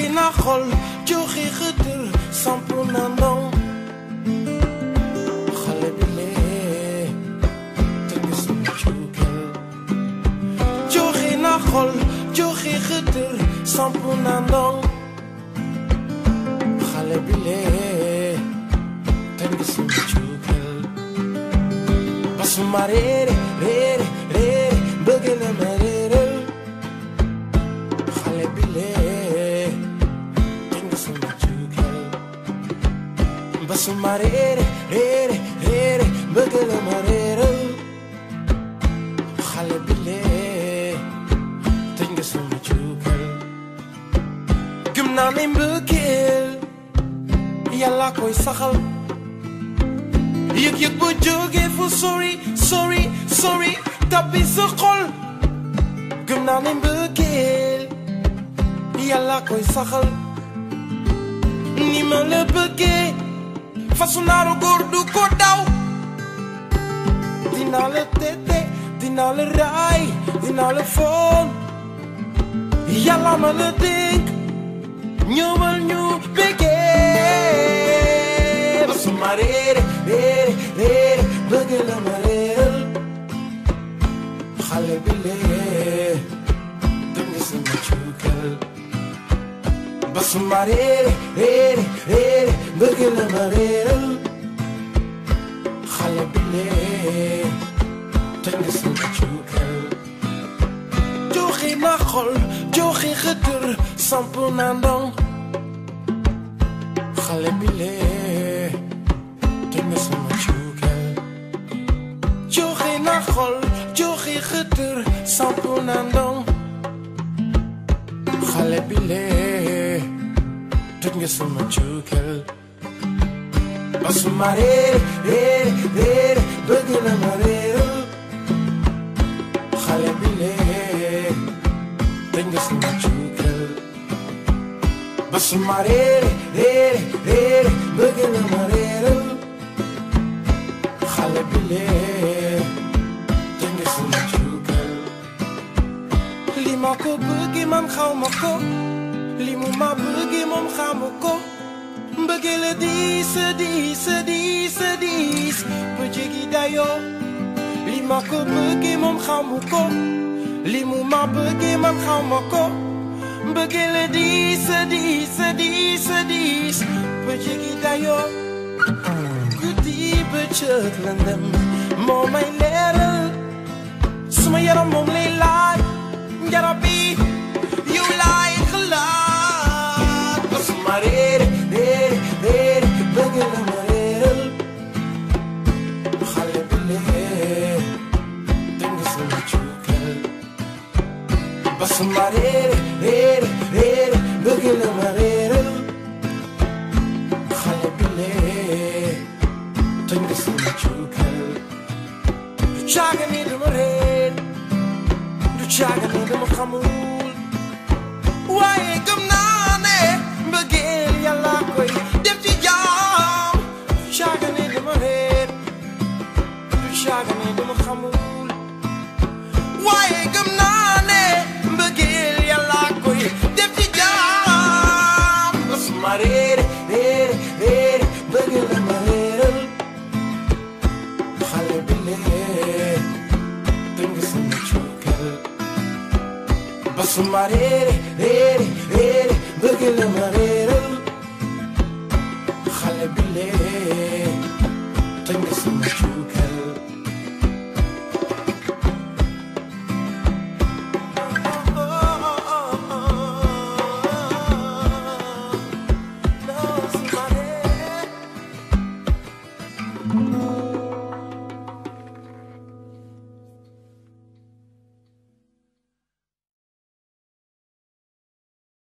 na xol joxe xëtër samp na ndong xale bi lee tëgg sama cuukal joxe na xol joxe xëtër samp na ndong xale bi lee tëgg sama cuukal basuma réere réere réere bëgg na ma réeral xale bi lee tëgg sama cuukal basuma réere réere réere bëgg na ma réeral xale bi lee tëj nga sama cuukal gëm naa ne mbëggeel yàlla koy saxal yëg-yëg bu jógee fu sori sori sori tabbi sa xol gëm naa ne mbëggeel yàlla koy saxal ni ma la bëggee fasu naaru góor du ko daw dinaa la tete dinaa la raay dinaa la foon yàlla ma la dénk ñëwal ñu bëggee ba su ma réere réere réere bëgg la ma réeral xale bi lee dëng sama cuukal ba su ma réere réere réere bëgg la ma réeral xale bi lee dëng sama cuukal joxe na xol joxe xëtër samp na ndong xale bi lee dëng sama cuukal joxe na xol joxe xëtër samp na ndong xale bi lee tëj nga sama cuukal ba su ma réere réere réere bëgg na ma réeral xale bi lee tëj nga sama cuukal ba su ma réere réere réere bëgg na ma réeral xale bi lee tëj nga sama cuukal li ma ko bëggee man xaw ma ko li mu ma bëggee moom xamu ko mbëggee la diis a diis a diis a diis ba jéggi dayoo li ma ko bëggee moom xamu ko li mu ma bëggee man xaw ma ko mbëggee la diis a diis a diis a diis ba jéggi dayoo guddi bëccëg lëndëm moo may leeral suma yaram moom lay laaj njarab bi yow laay xalaat ba suma réere réere réere bëgg la ma réeral xale bi lee dëng sama cuukal ba suma réere réere réere bëgg la ma réeral xale bi lee dëng sama cuukal du caaga ni dama réer du caaga ni dama xamul waaye gëm naa ne mbëggeel yàlla koy def ci jaam du caaga ni dama réer du caaga ni dama xamul waaye gëm naa ne mbëggeel yàlla koy def ci jaam ba su ma réere réere réere bëgg la ma réeral xale bi lee dëng sama cuukal ba su ma réere réere réere bëgg la ma réeral xale bi lee